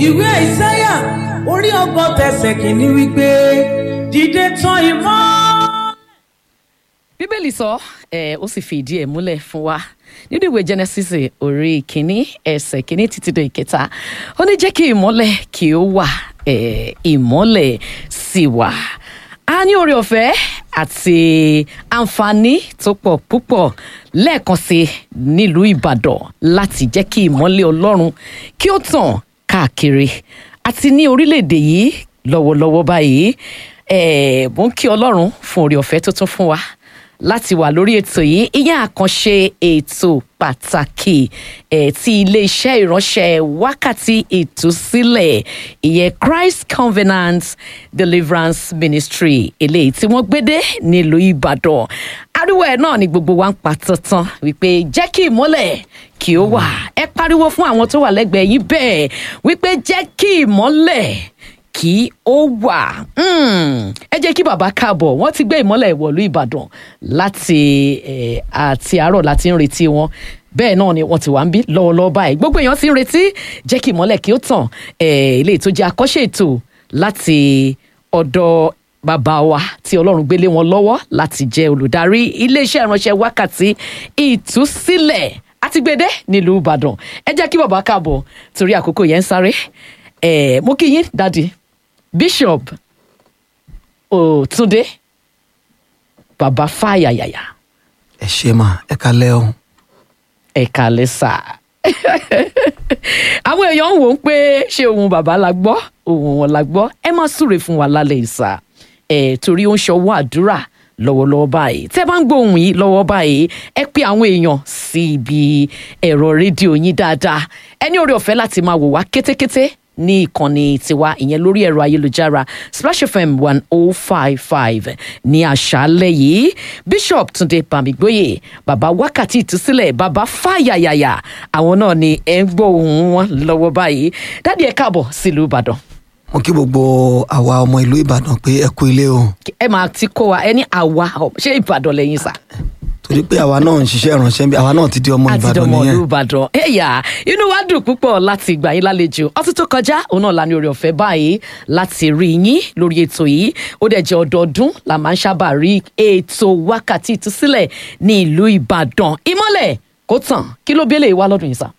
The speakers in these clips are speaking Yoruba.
ìwé àìsáyà orí ọgbọ̀n tẹsẹ̀ kìíní wípé dìde tán ìmọ́. bíbélì sọ ẹ ó sì fi ìdí ẹ̀ múlẹ̀ fún wa nínú ìwé genesis orí kìíní ẹsẹ̀ kìíní títí dé ìkẹta ó ní jẹ́ kí ìmọ́lẹ̀ kí ó wà ẹ ìmọ́lẹ̀ sì wà a ní oore ọ̀fẹ́ àti àǹfààní tó pọ̀ púpọ̀ lẹ́ẹ̀kan sí nílùú ìbàdàn láti jẹ́ kí ìmọ́lẹ̀ ọlọ́run kí ó tàn káàkiri àti ní orílẹ̀-èdè yìí lọ́wọ́lọ́wọ́ báyìí eh, mo ń kí ọlọ́run fún oore ọ̀fẹ́ tó tún fún wa láti wà lórí ètò yìí ìyẹn àkànṣe ètò pàtàkì ẹ̀ tí iléeṣẹ́ ìránṣẹ́ wákàtí ìtúsílẹ̀ ìyẹn Christ Covenant Deliverance Ministry eléyìí tí wọ́n gbédé nílùú Ìbàdàn ariwo ẹ̀ náà ni gbogbo wa ń pa tantan wípé jẹ́ kí ìmọ́lẹ̀ kí ó wà ẹ pariwo fún àwọn tó wà lẹ́gbẹ̀ẹ́ yín bẹ́ẹ̀ wípé jẹ́ kí ìmọ́lẹ̀ kí ó wà Mm. ẹ jẹ́ kí bàbá káàbọ̀ wọ́n ti gbé ìmọ́lẹ̀ ìwọ̀lú ìbàdàn láti eh, àti àárọ̀ láti ń retí wọn bẹ́ẹ̀ náà ni wọ́n ti wà ń bí lọ́wọ́lọ́wọ́ báyìí gbogbo èèyàn ti ń retí jẹ́ kí ìmọ́lẹ̀ kí ó tàn eh, ilé tó jẹ́ àkọ́ṣe ètò láti ọ̀dọ̀ bàbá wa tí ọlọ́run gbélé wọn lọ́wọ́ láti jẹ́ olùdarí iléeṣẹ́ ìránṣẹ́ wákàtí ìtúsílẹ̀ àtìgbédé nílùú ìbàdàn ẹ jẹ́ kí bàbá káàbọ̀ torí àkókò yẹn ń sáré eh, mo kí yín dádì bishop òtúndé bàbá fàyàyàyà ẹ ṣe mà ẹ kalẹ́ o ẹ̀ka lẹ́sà àwọn èèyàn ń wò ó pé ṣé ohun bàbá la gbọ́ ohun wọn la gbọ́ ẹ má súre fún wa lálẹ́ ìsà ẹ̀ torí ó ń ṣọwọ́ àdúrà lọ́wọ́lọ́wọ́ báyìí tẹ́ bá ń gbọ́ ohun yìí lọ́wọ́ báyìí ẹ pé àwọn èèyàn sí ibi ẹ̀rọ rédíò yín dáadáa ẹ ní oore ọ̀fẹ́ láti máa wò wá kétékété ní ìkànnì tiwa ìyẹn lórí ẹ̀rọ ayélujára Splash FM one oh five five ní àṣálẹ́ yìí Bishop Túndé Bámigbóyè bàbá wákàtí ìtúsílẹ̀ bàbá fàyàyàyà àwọn náà ni ẹ ń gbọ́ ohùn wọn lọ́wọ́ báyìí dádì ẹ káàbọ̀ sílùú Ìbàdàn mo kí gbogbo àwa ọmọ ìlú ìbàdàn pé ẹ kú ilé o ẹ máa ti kó wa ẹ ní àwa ṣé Ìbàdàn lẹ́yìn sá torí pé àwa náà ń ṣiṣẹ́ ìránṣẹ́ bí àwa náà ti di ọmọ àti ìbàdàn dọmọ nìyẹn ìlú Ìbàdàn ẹyà inú wa dùn púpọ̀ láti gbà yín lálejò ọtún tó kọjá òun náà la ní oore ọ̀fẹ́ báyìí láti rí yín lórí ètò yìí ó dẹ̀ jẹ́ ọdọọdún la máa ń sábà rí ètò wákàtí ìtúsílẹ̀ ní ìlú Ìbàdàn ìmọ́lẹ̀ kó tàn kí ló bẹ́lẹ̀ wá lọ́dún yìí sá.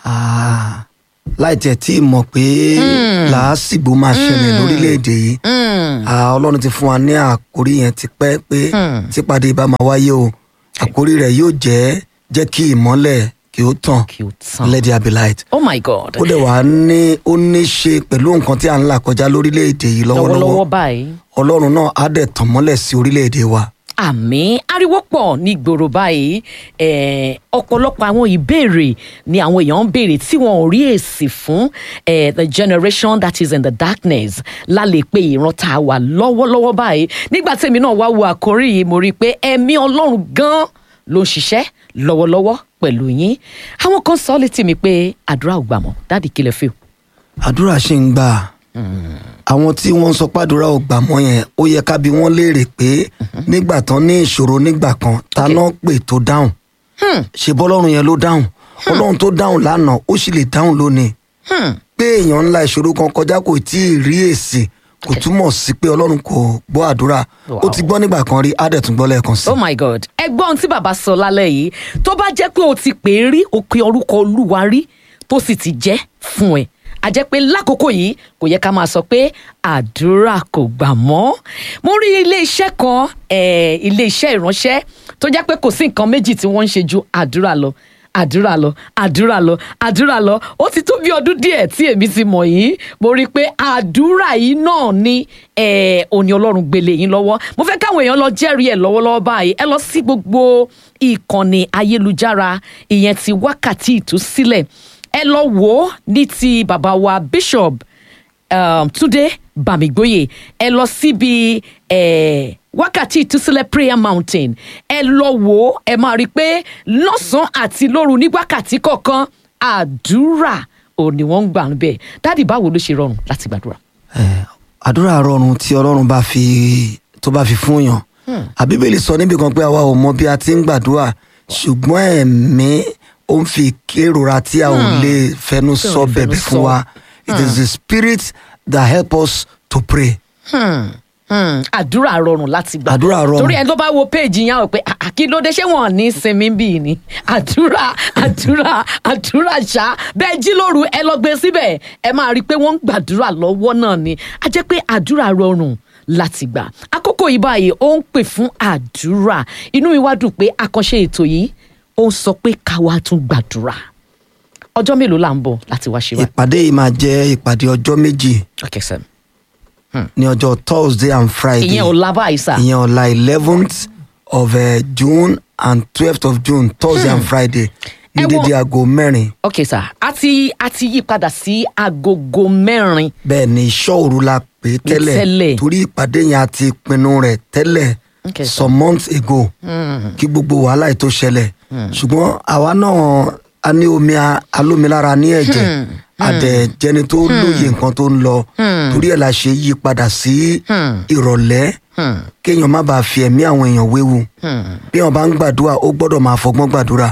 Ah, láì tiẹ̀ tí ì mọ̀ pé làásìgbò máa ṣẹlẹ̀ lórílẹ̀‐èdè yìí Ah, ọlọ́run ti fún wa ní àkórí yẹn ti pẹ́ pé típàdé bá máa wáyé o àkórí rẹ̀ yóò jẹ́ jẹ́ kí ìmọ́lẹ̀ kí ó tàn kí ó tàn let there be light oh my god ó dẹ̀ wá ní ó ní ṣe pẹ̀lú nǹkan tí à ń là kọjá lórílẹ̀‐èdè yìí lọ́wọ́lọ́wọ́ lọ́wọ́lọ́wọ́ báyìí ọlọ́run náà á dẹ̀ tàn mọ́lẹ̀ sí orílẹ̀‐èdè wa àmì ariwo pọ̀ ní gbòòrò báyìí eh, ọ̀pọ̀lọpọ̀ àwọn ìbéèrè ni àwọn èèyàn ń béèrè tí wọn ò rí èsì fún eh, the generation that is in the darkness lálẹ́ pé ìran tá a wà lọ́wọ́lọ́wọ́ báyìí nígbà tèmi náà wá wo àkórí yìí mo rí i pé ẹ̀mí ọlọ́run gan ló ń ṣiṣẹ́ lọ́wọ́lọ́wọ́ pẹ̀lú yín àwọn kan sọ létí mi pé àdúrà ò gbà mọ́ dáàdì kílẹ̀ fíò. àdúrà ṣì ń gbà àwọn tí wọ́n ń sọ pàdúrà ò gbà mọ́ yẹn ó yẹ ká bi wọ́n léèrè pé nígbà tán ní ìṣòro nígbà kan ta náà pè tó dáhùn ṣe bọ́lọ́run yẹn ló dáhùn ọlọ́run tó dáhùn lánàá ó sì lè dáhùn lónìí pé èèyàn ńlá ìṣòro kan kọjá kò tí ì rí èsì kò túmọ̀ sí pé ọlọ́run kò gbọ́ àdúrà ó ti gbọ́ nígbà kan rí á dẹ̀ tún gbọ́ lẹ́ẹ̀kan sí. oh my god ẹgbọ́n ohun tí bàbá sọ lálẹ́ yìí tó bá jẹ́ pé o ti pè é rí o pe orúkọ olúwa rí tó sì ti jẹ́ fún ẹ a jẹ́ pé lákòókò yìí kò yẹ ká máa sọ pé àdúrà kò gbà mọ́ mo rí ilé iṣẹ́ kan eh, ilé iṣẹ́ ìránṣẹ́ tó jẹ́ pé kò sí nǹkan méjì tí wọ́n ń ṣe ju àdúrà lọ àdúrà lọ àdúrà lọ àdúrà lọ ó ti tó bí ọdún díẹ̀ tí èmi ti mọ̀ yìí mo rí i pé àdúrà yìí náà ni eh, òní ọlọ́run gbélé yín lọ́wọ́ mo fẹ́ káwọn èèyàn lọ jẹ́rìí ẹ̀ lọ́wọ́lọ́wọ́ báyìí ẹ lọ sí gbogbo ìkànnì ayélujára ìyẹn ti wákàtí ìtúsílẹ̀ ẹ lọ wò ó ní ti bàbá wa bishop um, Túndé Bámigbóyè ẹ lọ síbi eh, wákàtí ìtúsílẹ̀ prayer mountain ẹ lọ wò ó ẹ máa rí i pé lọ́sàn-án àti lóru ní wákàtí kọ̀ọ̀kan àdúrà ò ní wọ́n ń gbà ń bẹ̀ dáàdì báwo ló ṣe rọrùn láti gbàdúrà. Eh, àdúrà rọrùn tí ọlọ́run bá fi tó bá fi fún yàn àbíbélì sọ níbi kan pé àwa ò mọ bí a ti ń gbàdúrà ṣùgbọ́n ẹ̀mí ó ń fi kérora tí a ò lè fẹnu Tí ò sọ lè fẹnu bẹ̀bẹ̀ sọ. fún wa it is the spirit that help us to pray. Hmm, hmm, àdúrà rọrùn láti gbà Àdúrà rọrùn. torí ẹni tó bá wo péèjì yẹn á wò pé "Ah, ah, kí ló dé ṣé wọn ò ní sinmi bíi ni àdúrà àdúrà àdúrà ṣá bẹ́ẹ̀ jí lóru ẹ lọ gbé síbẹ̀ ẹ máa rí i pé wọ́n ń gbàdúrà lọ́wọ́ náà ni a jẹ́ pé àdúrà rọrùn láti gbà àkókò yìí báyìí ó ń pè fún àdúrà inú mi wá dùn pé àkànṣe ètò yìí ó ń sọ pé káwa tún gbàdúrà ọjọ́ mélòó là ń bọ̀ láti wá ṣe wá. ìpàdé yìí máa jẹ́ ìpàdé ọjọ́ méjì okay sir. ní ọjọ́ thursday and friday ìyẹn ò lábàá ìsà. ìyẹn ọ̀la eleventh of uh, june and twelfth of june thursday and friday ní Ẹ wo- dédé aago mẹ́rin ok sir a ti a ti yí padà sí agogo mẹ́rin bẹ́ẹ̀ ni iṣọ́ òru la pè é Tẹ́lẹ̀. tẹ́lẹ̀ torí ìpàdé yẹn a ti pinnu rẹ̀ tẹ́lẹ̀ Okay, sir. some months ago kí gbogbo wàhálà yìí tó ṣẹlẹ̀ ṣùgbọ́n àwa náà a ní omi a- alómilára ní ẹ̀jẹ̀ àdẹ̀jẹni tó lóye nǹkan tó ń lọ torí ẹ̀ la ṣe yí padà sí ìrọ̀lẹ́ kéèyàn má bàa fi ẹ̀mí àwọn èèyàn wéwu bí wọn bá ń gbàdúrà ó gbọ́dọ̀ máa fọgbọ́n gbàdúrà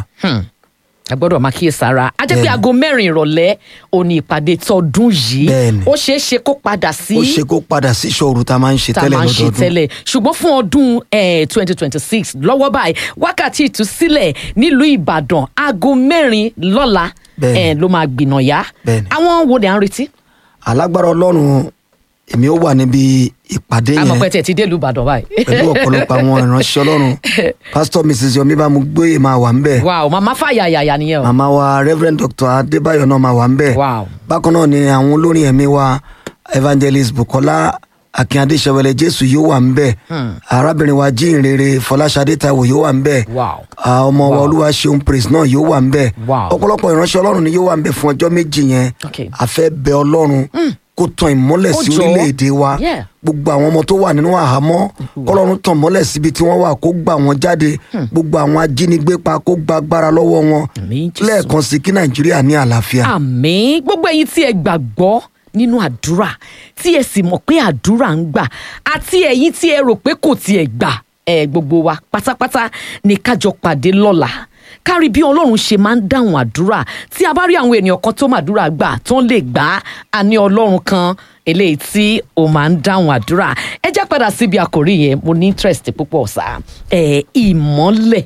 ẹ gbọ́dọ̀ máa kíyè sára a jẹ́ pé Bẹ́ẹ̀ni. aago mẹ́rin ìrọ̀lẹ́ òní ìpàdé tọdún yìí Bẹ́ẹ̀ni. ó ṣeé ṣe kó padà sí ó ṣe kó padà sí ìṣọ́ òru tá a máa ń ṣe tá a tẹ́lẹ̀ máa ń ṣe lọ́dọọdún tẹ́lẹ̀ ṣùgbọ́n fún ọdún twenty twenty six lọ́wọ́ báyìí wákàtí ìtúsílẹ̀ nílùú ìbàdàn aago mẹ́rin lọ́la Bẹ́ẹ̀ni. eh, ló máa gbìnàyà Bẹ́ẹ̀ni. àwọn wo ni à ń retí alágbára ọlọ́run èmi ó wà níbi ìpàdé yẹn àmọ́ pẹ́ tẹ̀ ti dé ìlú ìbàdàn báyìí. pẹ̀lú ọ̀pọ̀lọpọ̀ àwọn ìránṣẹ́ ọlọ́run pásítọ̀ mrs yomi bá mu gbóyè máa wà ń bẹ̀ wow màmá fàyà yàyà nìyẹn o. màmá wa reverend dr adébáyọ̀ náà máa wà ń bẹ̀ Wow. bákan náà ni àwọn olórin ẹ̀mí wa evangelist bukola akínyadé sẹwẹlẹ jésù yóò wà ń bẹ̀ arábìnrin wa jíìnrere fọláṣadé taiwo yóò wà ń bẹ̀ Wow. Ah, ọmọ wa olúwa ṣeun praise náà yóò wà ń bẹ̀ Wow. ọ̀pọ̀lọpọ̀ ìránṣẹ́ ọlọ́run ni yóò wà ń bẹ̀ fún ọjọ́ méjì yẹn Okay. a fẹ́ bẹ ọlọ́run kó tan ìmọ́lẹ̀ Ó sí jọ̀ọ́. orílẹ̀-èdè wa Yeah. gbogbo àwọn ọmọ tó wà nínú àhámọ́ kọ́lọ́run tàn mọ́lẹ̀ síbi tí wọ́n wà kó gbà wọ́n jáde gbogbo àwọn ajínigbé pa kó gba agbára lọ́wọ́ wọn Àmín, Jésù. lẹ́ẹ̀kan sí kí nàìjíríà ní àlàáfíà. àmín gbogbo ẹ̀yin tí ẹ gbàgbọ́ nínú àdúrà tí ẹ sì mọ̀ pé àdúrà ń gbà àti ẹ̀yin tí ẹ rò pé kò tiẹ̀ gbà ẹ gbogbo wa pátápátá ní kájọ pàdé lọ́la kárí bí ọlọ́run ṣe máa ń dáhùn àdúrà tí a bá rí àwọn ènìyàn kan tó màdúrà gbà tó ń lè gbà á a ní ọlọ́run kan eléyìí tí ó máa ń dáhùn àdúrà ẹ já padà síbi àkòrí yẹn mo ní interest púpọ̀ sá ẹ ìmọ́lẹ̀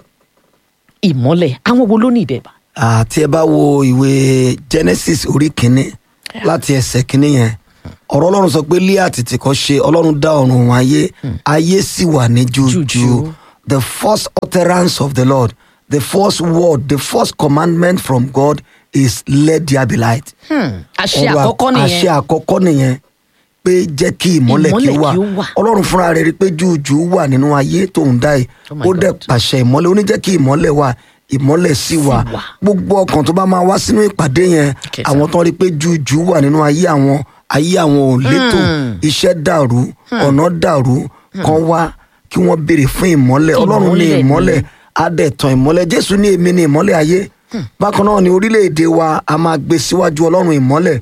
ìmọ́lẹ̀ àwọn wo ló ní ìdẹ̀bà àti ẹ bá wo ìwé genesis orí kínní láti ẹsẹ̀ kínní yẹn ọ̀rọ̀ ọlọ́run sọ pé lé àtìtì kan ṣe ọlọ́run dá ọ̀run òun ayé ayé sì wà ní jújù Jújù. the first utterance of the lord the first word the first commandment from god is let there be light. àṣẹ Ọ̀rọ̀ àkọ́kọ́ nìyẹn àṣẹ àkọ́kọ́ nìyẹn pé jẹ́ kí ìmọ́lẹ̀ kí ó Ìmọ́lẹ̀ wà kí ó wà. ọlọ́run fúnra rẹ̀ rí i pé júùjù wà nínú ayé tóun dá yìí Oh my ó dẹ̀ God. pàṣẹ ìmọ́lẹ̀ ó ní jẹ́ kí ìmọ́lẹ̀ wà ìmọ́lẹ̀ sì wà wà. gbogbo ọkàn tó bá máa wá sínú ìpàdé yẹn Okay, sir. àwọn tó rí i pé júùjù wà nínú ayé àwọn ayé àwọn ò létò iṣẹ́ dàrú ọ̀nà dàrú kan wá kí wọ́n béèrè fún ìmọ́lẹ̀ ọlọ́run ní Ìmọ́lẹ̀ ni. ìmọ́lẹ̀ á dẹ̀ tàn ìmọ́lẹ̀ jésù ní èmi ní ìmọ́lẹ̀ ayé bákan náà ni orílẹ̀-èdè wa a máa gbé síwájú ọlọ́run ìmọ́lẹ̀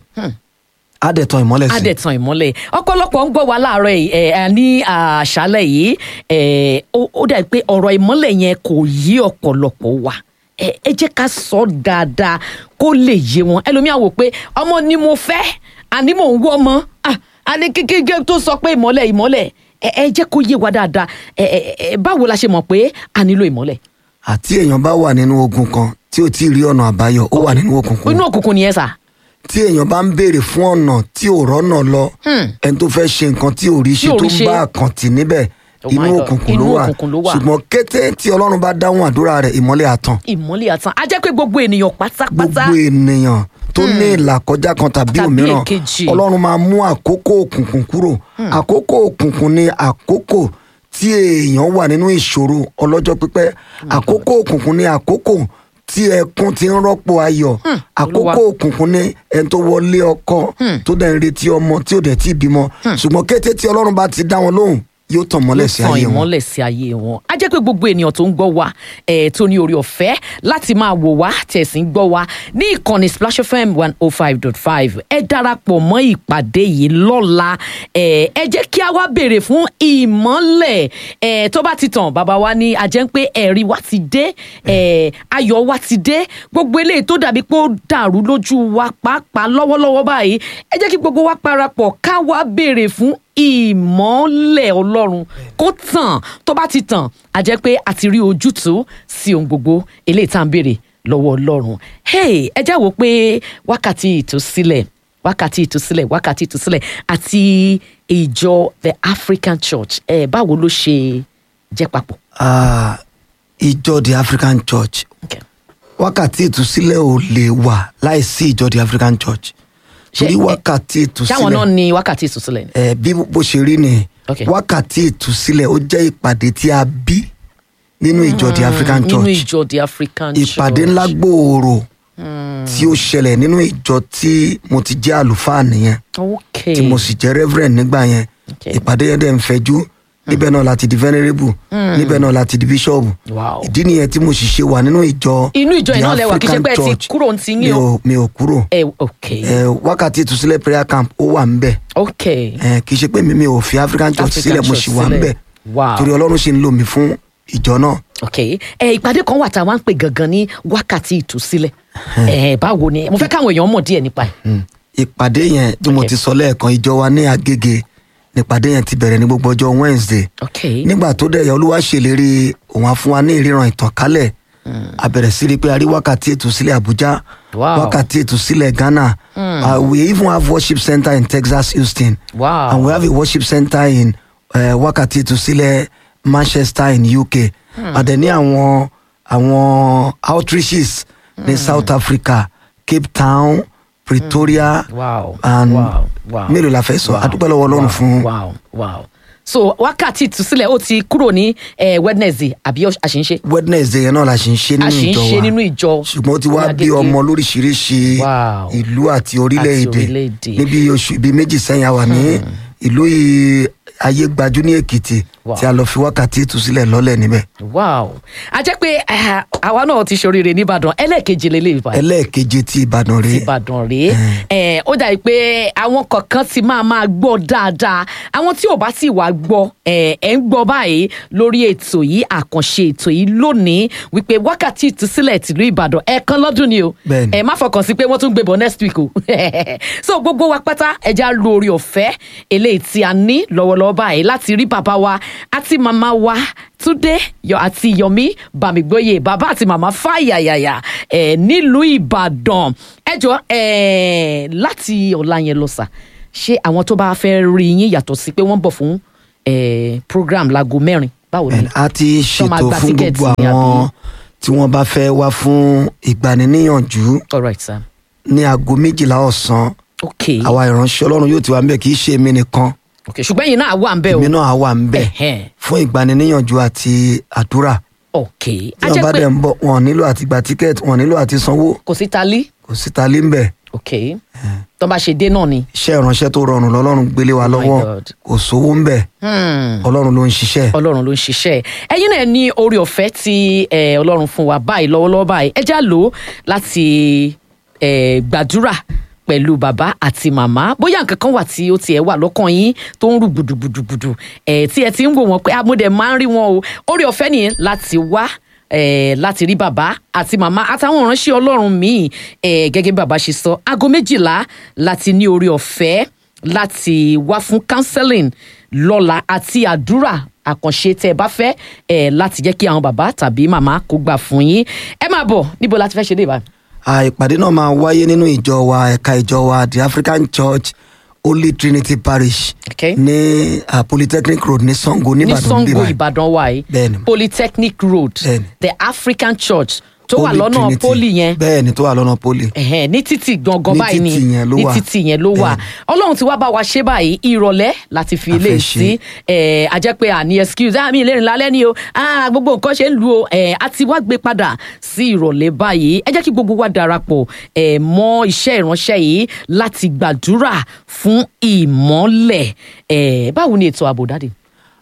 á dẹ̀ tàn ìmọ́lẹ̀ sí. adẹ̀tàn ìmọ́lẹ̀ ọ̀pọ̀lọpọ̀ ń gbọ́ wa láàárọ̀ yìí ẹ̀ ẹ̀, ní àṣálẹ̀ yìí ẹ̀, ó ó dà pé ọ̀rọ̀ ìmọ́lẹ̀ yẹn kò yí ọ̀pọ̀lọpọ̀ wa ẹ̀, ẹ jẹ́ ká sọ dáadáa kó lè yé wọn ẹlòmíà wò pé ọmọ ni mo fẹ́ àní mò ń wọ́ ọmọ ah, àní kékeré tó sọ pé ìmọ́lẹ̀ ìmọ́lẹ̀ ẹ ẹ jẹ́ kó yé wa dáadáa ẹ ẹ ẹ, báwo la ṣe mọ̀ pé a nílò ìmọ́lẹ̀ àti èèyàn bá wà nínú ogun kan tí ò tí ì rí ọ̀nà àbáyọ ó wà nínú òkùnkùn inú òkùnkùn nìyẹn sà tí èèyàn bá ń béèrè fún ọ̀nà tí ò rọ́nà lọ ẹni tó fẹ́ ṣe nǹkan tí ò rí ṣe Tí ò tó rí ń ṣe. bá àkàntì níbẹ̀ Oh my inú God. òkùnkùn Inú ló wà òkùnkùn ló wà. ṣùgbọ́n kété tí ọlọ́run bá dáhùn àdúrà rẹ̀ ìmọ́lẹ̀ àtàn ìmọ́lẹ̀ àtàn á jẹ́ pé gbogbo ènìyàn pátápátá gbogbo ènìyàn tó ní ìlàkọjá kan tàbí Tàbí òmíràn èkejì. ọlọ́run máa mú àkókò òkùnkùn kúrò àkókò òkùnkùn ni àkókò tí èèyàn wà nínú ìṣòro ọlọ́jọ́ pípẹ́ àkókò òkùnkùn ni àkókò tí ẹkún ti ń rọ́pò ayọ̀ àkókò òkùnkùn ni ẹni tó wọlé ọkọ tó dẹ̀ ń retí ọmọ tí ò dẹ̀ tí ì bímọ ṣùgbọ́n kété tí ọlọ́run bá ti dá wọn lóhùn yóò tàn mọ́lẹ̀ sí yóò tan ayé wọn ìmọ́lẹ̀ sí ayé wọn. a jẹ́ pé gbogbo ènìyàn tó ń gbọ́ wa eh, tó ní orí ọ̀fẹ́ láti máa wò wá tẹ̀sí ń gbọ́ wa ní ìkànnì Splash FM one oh five dot five ẹ darapọ̀ mọ́ ìpàdé yìí lọ́la eh, ẹ jẹ́ kí a wá béèrè fún ìmọ́lẹ̀ eh, tó bá ti tàn bàbá wa ní a jẹ́ pé ẹ̀rí wa ti dé eh, ayọ̀ wa ti dé gbogbo eléyìí tó dàbí pé ó dàrú lójú wa pàápàá lọ́wọ́lọ́wọ́ báyìí ẹ jẹ́ kí gbogbo wa parapọ̀ ká wá béèrè fún ìmọ́lẹ̀ ọlọ́run kó tàn tó bá ti tàn á jẹ́ pé a ti rí ojútùú sí ohun gbogbo eléyìí tá à ń béèrè lọ́wọ́ ọlọ́run hey ẹ já wò pé wákàtí ìtúsílẹ̀ wákàtí ìtúsílẹ̀ wákàtí ìtúsílẹ̀ àti ìjọ the African Church ẹ báwo ló ṣe jẹ́ papọ̀. Ah, ìjọ the African Church Okay. wákàtí ìtúsílẹ̀ ò lè wà láìsí ìjọ the African Church torí Ṣé- wákàtí ṣáwọn náà ìtúsílẹ̀ ní wákàtí ìtúsílẹ̀ ni. ẹ bí bó ṣe rí ni Okay. wákàtí ìtúsílẹ̀ ó jẹ́ ìpàdé tí a bí nínú ìjọ the African nínú Church ìjọ the African Church. ìpàdé ńlá gbòòrò tí ó ṣẹlẹ̀ nínú ìjọ tí mo ti jẹ́ àlùfáà nìyẹn okay. tí mo sì jẹ́ reverend nígbà yẹn Okay. ìpàdé yẹn dẹ̀ ń fẹjú níbẹ̀ náà láti di venerable níbẹ̀ náà láti di bishop Wow. ìdí nìyẹn tí mo sì ṣe wà nínú ìjọ Inú ìjọ yìí the náà lẹ wà, kì í ṣe African pé ẹ ti Church. kúrò ní ti yín mi o. ò mi ò kúrò ẹ okay. ẹ wákàtí ìtúsílẹ̀ prayer camp ó wà ń bẹ̀ okay. ẹ kì í ṣe pé mi mi ò fi African Church African sílẹ̀ mo Church sì wà ń sílẹ̀. bẹ̀ Wow. torí Ọlọ́run sì ń lò mí fún ìjọ náà ok ẹ ìpàdé kan wà tá a wá ń pè gangan ní wákàtí ìtúsílẹ̀ ẹ báwo ni mo fẹ́ káwọn èèyàn mọ̀ díẹ̀ nípa ẹ̀. Mm. ìpàdé yẹn bí mo Okay. ti sọ lẹ́ẹ̀kan ìjọ wa ní Agége nípàdé yẹn ti bẹ̀rẹ̀ ní gbogbo ọjọ́ Wednesday ok nígbà tó dẹ̀ yẹ olúwa ṣèlérí òun á fún wa ní ìríran ìtànkálẹ̀ a bẹ̀rẹ̀ sí rí i pé a rí wákàtí ìtúsílẹ̀ Abuja Wow. wákàtí ìtúsílẹ̀ Ghana uh, we even have worship center in Texas Houston Wow. and we have a worship center in uh, wákàtí ìtúsílẹ̀ Manchester in UK àdẹ̀ ní àwọn àwọn outreaches ní South Africa Cape Town Pretoria wow and wow wow mélòó la fẹ́ sọ wow, adúpẹ́ lọ́wọ́ Ọlọ́run wow, fún wow wow so wákàtí ìtúsílẹ̀ ó ti kúrò ní eh, Wednesday àbí ó- àṣìṣe Wednesday yẹn náà la ṣe ń ṣe a nínú sì ń ìjọ ṣe wa nínú ìjọ ṣùgbọ́n ó ti wá ní bí Agége. ọmọ lóríṣiríṣi Wow. ìlú àti orílẹ̀-èdè orílẹ̀-èdè. níbi oṣù ibi méjì sẹ́yìn a wà ní ìlú i- ayégbájú ní Èkìtì Wow. tí a lọ fi wákàtí ìtúsílẹ̀ lọ́lẹ̀ níbẹ̀ wow a jẹ́ pé eh, àwa náà ti ṣoríire nìbàdàn ẹlẹ́ẹ̀kejì lélẹ́yìí báyìí. ẹlẹ́ẹ̀keje ti Ìbàdàn rèé ìbàdàn rèé ẹ ó dàbí pé àwọn kọ̀ọ̀kan ti máa máa gbọ́ dáadáa àwọn tí ò bá sì wá gbọ́ ẹ ẹ ń gbọ́ báyìí lórí ètò yìí àkànṣe ètò yìí lónìí wípé wákàtí ìtúsílẹ̀ tìlú ìbàdàn ẹ̀ẹ̀kan lọ́dún ni o Bẹ́ẹ̀ni. ẹ má fọkàn sí pé wọ́n tún gbébọn next week o so gbogbo wa pátá ẹja lo orí ọ̀fẹ́ eléyìí tí a ní lọ́wọ́lọ́wọ́ báyìí láti rí bàbá wa àti màmá wa túndé yọ àti yọmí bàmígbóyè bàbá àti màmá fàyàyàyà ẹ nílùú ìbàdàn ẹ jọ ẹ láti ọ̀la yẹn lọ sà ṣé àwọn tó bá fẹ́ rí yín yàtọ̀ sí pé wọ́n bọ̀ fún ẹ program láago mẹ́rin báwo ni. Bẹ́ẹ̀ni, a ti Ṣọ́ máa ṣètò gba fún tíkẹ́ẹ̀tì gbogbo ni àbí? àwọn tí wọ́n bá fẹ́ wá fún ìgbaniníyànjú all right sir ní aago méjìlá ọ̀sán ok àwa ìránṣẹ́ Ọlọ́run yóò ti wà níbẹ̀ kì í ṣe èmi nìkan ok ṣùgbọ́n yìí náà wà ń bẹ̀ o èmi náà á wà níbẹ̀ Ẹ̀hẹ́n. fún ìgbaniníyànjú àti àdúrà ok tí a wọ́n jẹ́ bá pé dẹ̀ ń bọ̀ wọn nílò àti gba tíkẹ́ẹ̀tì wọn nílò àti sanwó kò sí talí kò sí ta lé ń bẹ̀ ok tó bá ṣe dé náà ni. iṣẹ́ ìránṣẹ́ tó rọrùn lọ́lọ́run gbélé wa my lọ́wọ́ God. kò sówó ń bẹ̀ Hmm. ọlọ́run ló ń ṣiṣẹ́ ọlọ́run ló ń ṣiṣẹ́ ẹ̀yin náà ní orí ọ̀fẹ́ tí eh, ọlọ́run fún wa báyìí lọ́wọ́lọ́wọ́ báyìí ẹ já lò ó láti eh, gbàdúrà pẹ̀lú bàbá àti màmá bóyá nǹkan kan wà tí ó tiẹ̀ wà lọ́kàn yín tó ń rú gbùdùgbùdùgbùdù eh, tí ẹ ti ń wò wọ́n pé amúdẹ̀ máa ń rí wọn o orí ọ̀fẹ́ nìyẹn láti wá eh, láti rí bàbá àti màmá àtàwọn ìránṣẹ́ ọlọ́run míì eh, gẹ́gẹ́ bí bàbá ṣe sọ aago méjìlá láti ní orí ọ̀fẹ́ láti wá fún counseling lọ́la àti àdúrà àkànṣe tẹ́ ẹ bá fẹ́ ẹ láti jẹ́ kí àwọn bàbá tàbí màmá kó gbà fún yín ẹ máa bọ̀ níbo láti fẹ́ ṣe dé ìbá. À, ìpàdé náà máa wáyé nínú ìjọ wa ẹ̀ka ìjọ wa the African Church Holy Trinity Parish Okay. ní ah, Polytechnic Road ní Sango ní nìbàdàn Sango bíbá Ìbàdàn wa yìí Bẹ́ẹ̀ni. Polytechnic Road Bẹ́ẹ̀ni. the African Church tó wà Holy lọ́nà Trinity. poli yẹn bẹ́ẹ̀ni tó wà lọ́nà poli ẹ̀hẹ́n, ní títì gangan Ní báyìí ni títì yẹn ló ní wà. títì yẹn ló wà ọlọ́run ti wá bá wa ṣe báyìí ìrọ̀lẹ́ láti fi A ilé fẹ́ sí ẹ̀ a jẹ́ pé àní excuse ah mi ìlérin lálẹ́ ni o ah gbogbo nǹkan ṣe ń lu o ẹ̀ a ti wá gbé padà sí ìrọ̀lẹ́ báyìí ẹ jẹ́ kí gbogbo wa darapọ̀ ẹ̀ mọ́ iṣẹ́ ìránṣẹ́ yìí láti gbàdúrà fún ìmọ́lẹ̀ ẹ̀ báwo ni ètò ààbò dáde.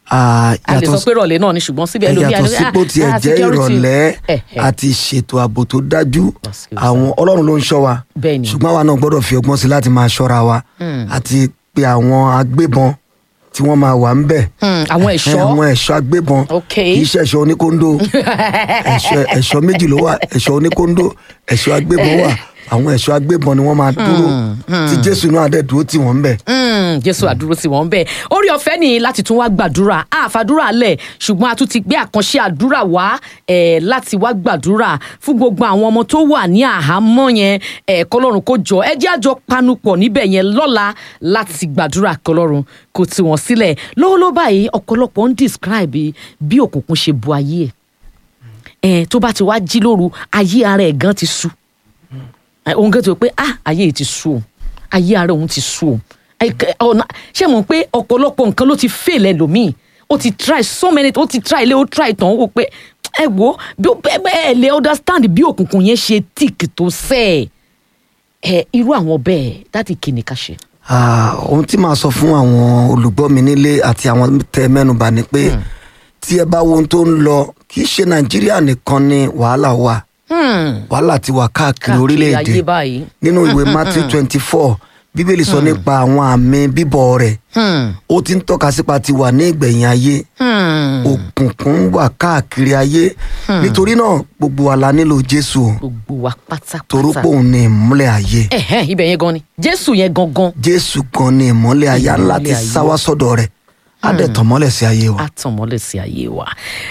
Ah, a lè yàtọ̀ sọ pé ìrọ̀lẹ́ náà ni ṣùgbọ́n síbẹ̀ ẹlòmíà yàtọ̀ ni, sípò ah, tiẹ̀ ah, jẹ́ security. ìrọ̀lẹ́ Eh, eh. àti ṣètò ààbò tó dájú Excuse àwọn ọlọ́run ló ń ṣọ́ wa Bẹ́ẹ̀ ni. ṣùgbọ́n àwa náà gbọ́dọ̀ fi ọgbọ́n sí láti máa ṣọ́ra wa àti pé àwọn agbébọn tí wọ́n máa wà ń bẹ̀ Hmm, àwọn ẹ̀ṣọ́ àwọn ẹ̀ṣọ́ agbébọn Ok. kì í ṣe ẹ̀ṣọ́ oníkóńdó ẹ̀ṣọ́ ẹ̀ṣọ́ méjì ló wà ẹ̀ṣọ́ oníkóńdó ẹ̀ṣọ́ agbébọn wà àwọn ẹ̀ṣọ́ agbébọn ni wọ́n máa dúró tí jésù náà dẹ̀ dúró tì wọ́n ń bẹ̀. Mm, jésù àdúró tí wọ́n ń bẹ̀ orí ọ̀fẹ́ ni láti tún wá gbàdúrà àfàdúrà lẹ̀ ṣùgbọ́n a tún ti gbé àkànṣe àdúrà wá eh, láti wá gbàdúrà fún gbogbo àwọn ọmọ tó wà ní àhámọ́ yẹn eh, kọlọ́run kó jọ ẹ jẹ́ àjọ panupọ̀ níbẹ̀ yẹn lọ́la láti gbàdúrà kọlọ́run kó tì wọ́n sílẹ̀ lọ́wọ́lọ́wọ́ báyìí ọ̀pọ̀lọpọ̀ ń describe bí òkùnkùn ṣe bu ayé ẹ̀ eh, tó bá ti wá jí lóru ayé ara ẹ̀ gan ti sú òun gẹ́gẹ́ tó pé ah ayé yìí ti sú o ayé ara òun ti sú o Ẹ- ẹ- ọ̀nà ṣé mo pé ọ̀pọ̀lọpọ̀ nǹkan ló ti fail ẹlòmíì ó ti try so many ó ti try ilé ó try tán ó wò pé ẹ wo bí ó bẹ́ẹ̀ bẹ́ẹ̀ lè understand bí òkùnkùn yẹn ṣe tíìkì tó sẹ́ ẹ irú àwọn bẹ́ẹ̀ dáàdì kìíní ká ṣe. Ah, ohun tí màá sọ fún àwọn olùgbọ́ mi nílé àti àwọn tẹ mẹ́nubà ni pé tí ẹ bá wo ohun tó ń lọ kì í ṣe nàìjíríà nìkan ni wàhálà wà wàhálà ti wà káàkiri káàkiri orílẹ̀-èdè ayé báyìí. nínú ìwé matthew twenty four bíbélì sọ nípa àwọn àmì bíbọ̀ rẹ̀ ó ti ń tọ́ka sípa ti wà ní ìgbẹ̀yìn ayé òkùnkùn wà káàkiri ayé nítorí náà gbogbo wa la nílò jésù o gbogbo wa pátápátá. torí pé òun ni ìmúlẹ̀ ayé ẹ̀hẹ́n ibẹ̀ yẹn gan ni jésù yẹn gangan jésù gan ni ìmọ́lẹ̀ ayé Ìmọ́lẹ̀ ńlá ti ayé. sáwá sọ́dọ̀ rẹ̀ á dẹ̀ tàn mọ́lẹ̀ sí ayé wa. á tàn mọ́lẹ̀ sí ayé wa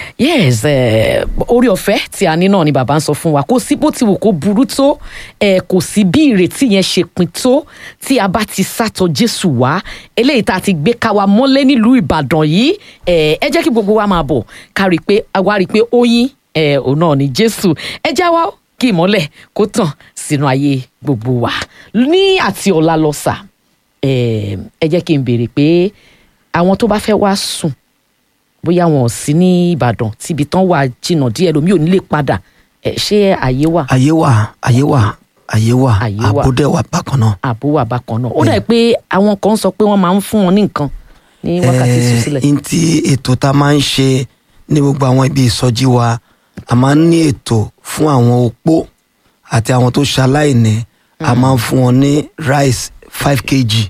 yes eh, orí ọ̀fẹ́ tí a ní náà ni bàbá ń sọ fún wa kò sí bó ti wù kó burú tó eh, kò sí bí ìrètí yẹn ṣe pin tó tí a bá ti sátọ jésù wá eléyìí tá a ti gbé ká wa mọ́lẹ̀ nílùú ìbàdàn yìí eh, ẹ jẹ́ kí gbogbo wa máa bọ̀ ká rí i pé a wá rí i pé oyin eh, òun náà ni jésù ẹ já wa kí ìmọ́lẹ̀ kó tàn sínú ayé gbogbo wa ní àti ọ̀la lọ sà eh, ẹ jẹ́ kí n béèrè pé àwọn tó bá fẹ́ wá sùn bóyá wọn ò sí ní ìbàdàn tíbi tán wà jìnnà díẹ̀ lómi ò ní lè padà ẹ ṣé àyè wà ayé wà ayé wà ayé wà Ayé wà. àbúdẹ̀ wà bákan náà. àbó wà bákan náà ó dà pé àwọn kan sọ pé wọ́n máa ń fún wọn ní nǹkan ní wákàtí Eh, ìsúsílẹ̀ n tí ètò tá a máa ń ṣe ní gbogbo àwọn ibi ìsọjí wa a máa ń ní ètò fún àwọn opó àti àwọn tó ṣaláìní a máa ń fún wọn ní rice five kg.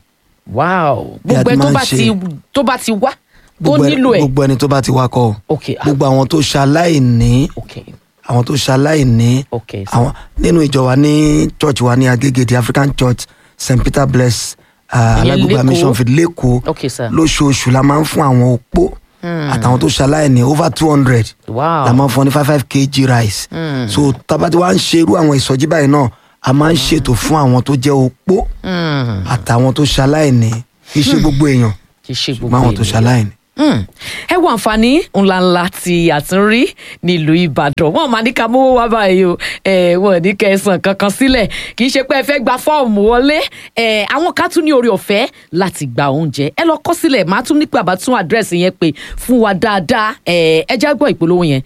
wow bí a gbogbo ẹ ti tó máa ń bá ṣe. ti tó bá ti wá tó Gbogbo ẹ- nílò ẹ gbogbo ẹni tó bá ti wá kọ o. ok ah, gbogbo àwọn tó ṣaláìní ok àwọn tó ṣaláìní ok sir. àwọn nínú ìjọ wa ní church wa ní agége the african church st peter bless uh, Ìyẹn alágbègbè l'Ékòó. mission field lẹ́kọ̀ọ́ ok sir lóṣooṣù la máa ń fún àwọn opó àtàwọn tó ṣaláìní over two hundred wow la máa ń fún ní five five kg rice so tabati wa ń ṣe irú àwọn ìsọjí báyìí náà a máa ń ṣètò fún àwọn tó jẹ́ opó Mm, àtàwọn tó ṣaláìní kì í ṣe gbogbo èèyàn kì í ṣe gbogbo ṣùgbọ́n àwọn tó ènìyàn. ṣaláìní. Mm. ẹ wo àǹfààní ńláńlá tí a tún rí nílùú ìbàdàn wọn máa ní ká mówó wá báyìí o ẹ wọn ní kẹsàn kankan sílẹ̀ kì í ṣe pé ẹ fẹ́ gba fọ́ọ̀mù wọlé ẹ àwọn ká tún ní orí ọ̀fẹ́ láti gba oúnjẹ ẹ lọ kọ sílẹ̀ máa tún ní pé àbá tún àdírẹ́sì yẹn pé fún wa dáadáa ẹ ẹ já gbọ́ ìpolówó yẹn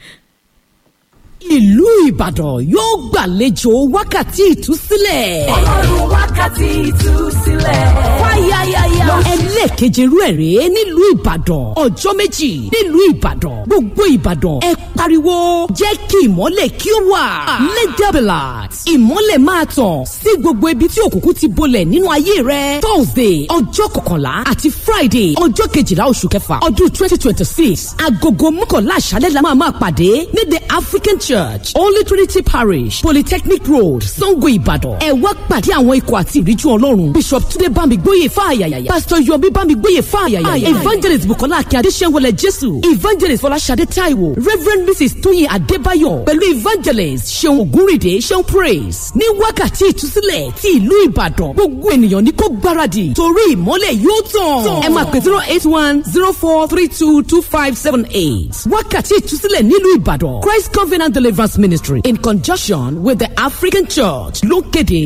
ìlú ìbàdàn yóò gbàlejò wákàtí ìtúsílẹ̀. ọlọ́run wákàtí ìtúsílẹ̀. fáyáyáyá. ẹlẹ́ẹ̀keje irú ẹ̀ rèé nílùú ìbàdàn ọjọ́ méjì nílùú ìbàdàn gbogbo ìbàdàn ẹ pariwo jẹ́ kí ìmọ́lẹ̀ kí ó wà. lẹ́dẹ̀bẹ̀làt ìmọ́lẹ̀ máa tàn sí gbogbo ibi tí òkùnkùn ti bolẹ̀ nínú ayé rẹ. thursday ọjọ́ kọkànlá àti friday ọjọ́ kejìlá oṣù kẹfà ọdún twenty twenty six agogo mọ́kànlá àṣálẹ́ la máa máa pàdé ní the african church holy trinity parish polytechnic road sango ìbàdàn ẹ wá pàdé àwọn ikọ̀ àti ìríjú ọlọ́run bishop túnde bámigbóyè fáyàyà pastor yomi bámigbóyè fáyàyà evangelist bukola akíndé sẹ́wọlẹ̀ jésù evangelist fọláṣadé taiwo reverend mrs tóyin adébáyọ̀ pẹ̀lú evangelist seun ògúnrìdé seun praise ní wákàtí ìtúsílẹ̀ ti ìlú ìbàdàn gbogbo ènìyàn ní kó gbáradì torí ìmọ́lẹ̀ yóò tàn ẹ máa pè zero eight one zero four three two two five seven eight wákàtí ìtúsílẹ̀ nílùú ìbàdàn christ covenant deliverance ministry in conjunction with the african church ló kéde.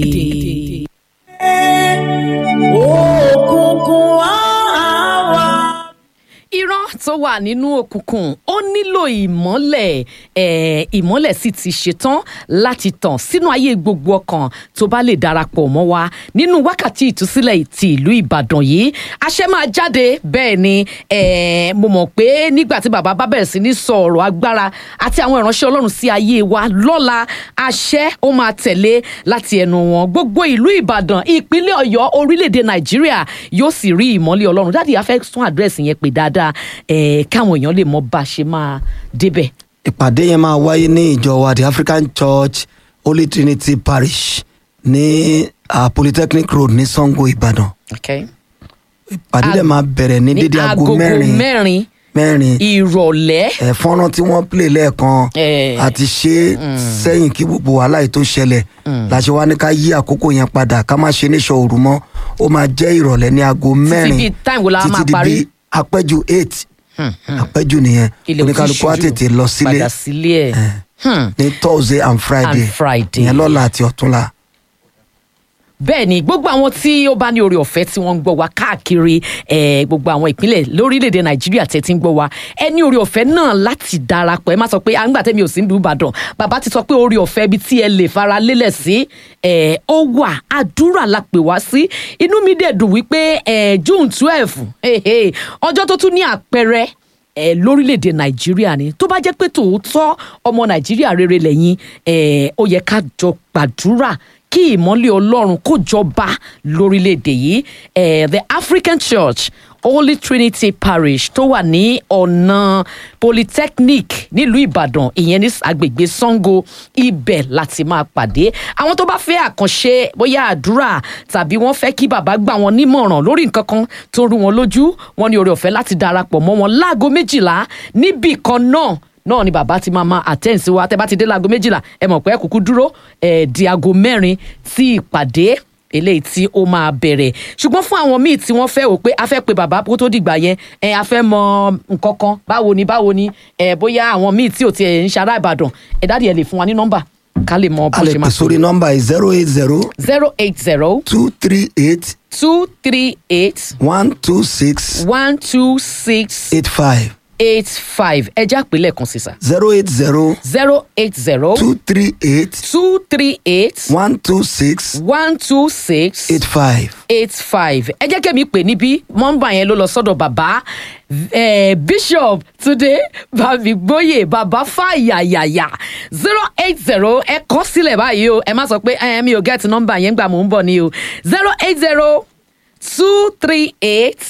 òkùnkùn àwa. ìran tó wà nínú òkùnkùn ó nílò ìmọ́lẹ̀ eh, ìmọ́lẹ̀ sì ti ṣetán láti tàn sínú ayé gbogbo ọkàn tó bá lè darapọ̀ mọ́ wa nínú wákàtí ìtúsílẹ̀ ti ìlú ìbàdàn yìí àṣẹ máa jáde bẹ́ẹ̀ ni eh, mo mọ̀ pé nígbà tí bàbá bá bẹ̀rẹ̀ sí ní sọ ọ̀rọ̀ agbára àti àwọn ìránṣẹ́ ọlọ́run sí ayé wa lọ́la àṣẹ ó máa tẹ̀lé láti ẹnu wọn gbogbo ìlú ìbàdàn ìpínlẹ̀ ọ̀yọ́ orílẹ̀-èdè nàìjíríà yóò sì rí ìmọ́lẹ̀ ọlọ́run dáàdi afẹ́ tún àdírẹ́sì yẹn pé dáadáa eh, káwọn èèyàn lè mọ bá a ṣe máa débẹ̀. ìpàdé yẹn máa wáyé ní ìjọ wa the african church holy trinity parish ní uh, polytechnic road ní sango ìbàdàn Okay. ìpàdé dẹ̀ máa bẹ̀rẹ̀ ní dédé aago agogo mẹ́rin mẹ́rin mẹ́rin ìrọ̀lẹ́ ẹ̀ fọ́nrán tí wọ́n play lẹ́ẹ̀kan Eh. àti ṣe sẹ́yìn kí gbogbo wàhálà yìí tó ṣẹlẹ̀ làṣẹ wa ní ká yí àkókò yẹn padà ká má ṣe níṣọ òru mọ́ ó máa jẹ́ ìrọ̀lẹ́ ní aago mẹ́rin bíi time wo la máa títí di parí? bíi apẹ́jù eight apẹ́jù nìyẹn ilẹ̀ oníkálukú á tètè lọ sílé padà sílé ẹ̀. Hmm. ní thursday and friday And Friday. ìyẹn lọ́la àti ọ̀túnla. bẹ́ẹ̀ ni gbogbo àwọn tí ó bá ní oore ọ̀fẹ́ tí wọ́n ń gbọ́ wa káàkiri eh, gbogbo àwọn ìpínlẹ̀ lórílẹ̀‐èdè nàìjíríà tẹ́ ti ń gbọ́ wa ẹ ní oore ọ̀fẹ́ náà láti darapọ̀ ẹ má sọ pé à ń gbà tẹ́mi ò sí ní ìbàdàn bàbá ti sọ pé oore ọ̀fẹ́ ibi tí ẹ lè fara lélẹ̀ sí eh, ó wà àdúrà la pè wá sí inú mi dẹ̀ dùn wípé eh, june twelve ọjọ́ tó tún ní àpẹẹrẹ ẹ lórílẹ̀‐èdè nàìjíríà ni tó bá jẹ́ pé tòótọ́ ọmọ nàìjíríà rere lẹ́yìn ẹ ó yẹ ká jọ gbàdúrà kí ìmọ́lẹ̀ ọlọ́run kó jọba lórílẹ̀‐èdè yìí ẹ the african church holy trinity parish tó wà ní ọ̀nà polytechnic nílùú ìbàdàn ìyẹn ní agbègbè sango ibẹ̀ láti máa pàdé àwọn tó bá fẹ́ àkànṣe bóyá àdúrà tàbí wọ́n fẹ́ kí bàbá gbà wọ́n nímọ̀ràn lórí nǹkan kan tó rú wọn lójú wọn ní oore ọ̀fẹ́ láti darapọ̀ mọ́ wọn láago méjìlá níbì kan náà náà ni bàbá ti máa máa attend sí wa tẹ bá ti dé láago méjìlá ẹ mọ̀ pé ẹ kúkú dúró ẹ di aago mẹ́rin tí ìpàdé eléyìí tí ó máa bẹ̀rẹ̀ ṣùgbọ́n fún àwọn míì tí wọ́n fẹ́ wò pé a fẹ́ pe bàbá kó tó dìgbà yẹn ẹ a fẹ́ mọ nǹkan kan báwo ni báwo ni ẹ bóyá àwọn míì tí ò tiẹ̀ ń ṣará ìbàdàn ẹ dáàdi ẹ lè fún wa ní nọ́mbà ká lè mọ bó a lè ṣe pè máa sórí nọ́mbà yìí zero eight zero zero eight zero two three eight two three eight one two six one two six eight five eight five ẹ já pé lẹ́ẹ̀kan sí sà zero eight zero zero eight zero two three eight two three eight one two six one two six eight five. eight five ẹ jẹ́ kẹ́mi pè níbí mọ́ńbà yẹn ló lọ sọ́dọ̀ bàbá eh, bishop túnde bàbígbóyè bàbá fàyàyàyà zero eight zero ẹ kọ́ sílẹ̀ báyìí o ẹ má sọ pé ẹ mi ò gẹ́ẹ̀tì nọ́mbà yẹn gbà mò ń bọ̀ ni o zero eight zero two three eight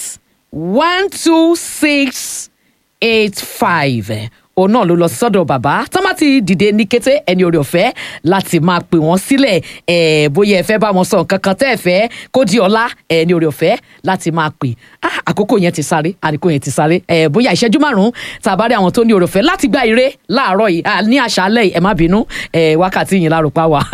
one two six eight five òun náà ló lọ sọ́dọ̀ bàbá tó má ti dìde ní kété ẹni orí ọ̀fẹ́ láti máa pè wọ́n sílẹ̀ ẹ̀ bóyá ẹ fẹ́ bá wọn sọ nǹkan kan tẹ́ ẹ fẹ́ kó di ọ̀la ẹni orí ọ̀fẹ́ láti máa pè ah àkókò yẹn ti sáré àkókò yẹn ti sáré ẹ̀ bóyá ìṣẹ́jú márùn-ún tàbá rí àwọn tó ní orí ọ̀fẹ́ láti gba ire láàárọ̀ yìí ah, ní àṣálẹ̀ yìí ẹ má bínú ẹ̀ wákàtí yìí lárúpá wa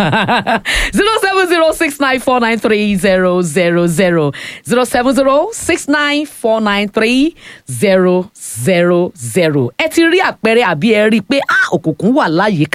zero seven zero six nine four nine three zero zero zero zero seven zero six nine four nine three zero zero zero ẹ ti rí àpẹẹrẹ àbí ẹ rí i pé ah òkùnkùn wà láyìíká